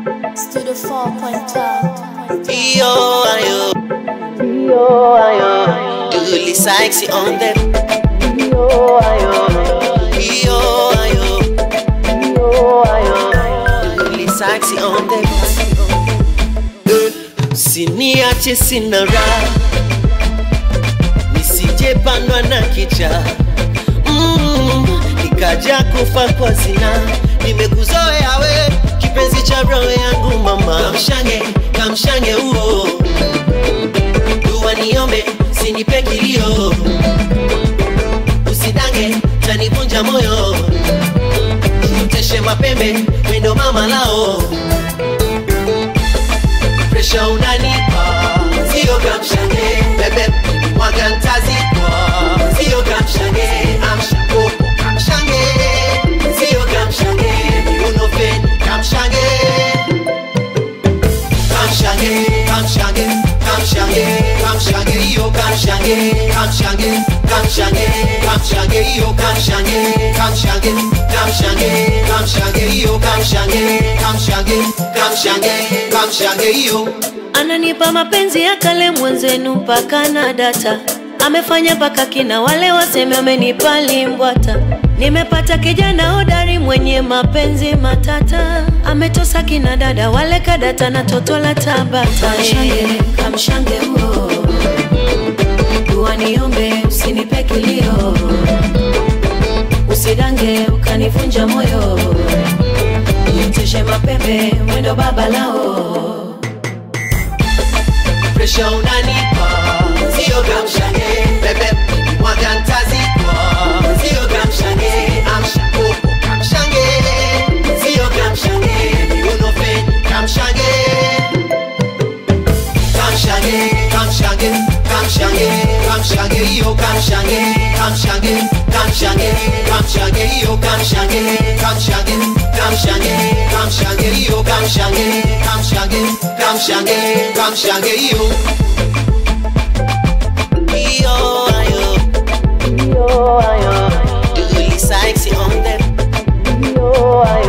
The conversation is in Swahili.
Studio 4.12. Io, ayo. Io, ayo. Uli sexy on the. Io, ayo. Io, ayo. Io, ayo. Uli sexy on the. Siniache sina raha, nisije pandwa na kicha mm, nikaja kufa kwa zina. Nimekuzoea we kipenzi cha roho yangu mama, kamshange kamshange uo dua niombe, sinipe kilio, usidange tanivunja moyo, mteshe mapembe wendo mama lao presha unanipa, sio kamshange bebe mwaga ntazikwa, sio kamshange amsha koko kamshange, sio kamshange unofeni kamshange kamshange kamshange kamshange kamshange iyo kamshange kamshange kamshange kamshange iyo kamshange kamshange kamshange kamshange iyo kamshange kamshange kamshange kamshange iyo ananipa mapenzi ya kale mwenzenu mpaka na data amefanya mpaka kina wale waseme amenipa limbwata nimepata kijana hodari mwenye mapenzi matata ametosa kina dada wale kadata na toto la tabata kamshange, kamshange huo dua niombe usinipe kilio usidange ukanivunja moyo niteshe mapembe mwendo baba lao presha unanipa, sio kamshange bebe mwaga ntazikwa, sio kamshange amsha koko kamshange, sio kamshange unofeni kamshange kamshange kamshange kamshange kamshange iyo kamshange kamshange kamshange kamshange iyo kamshange kamshange kamshange kamshange iyo kamshange kamshange kamshange kamshange iyo iyo ayo iyo ayo Uli sexy on them iyo ayo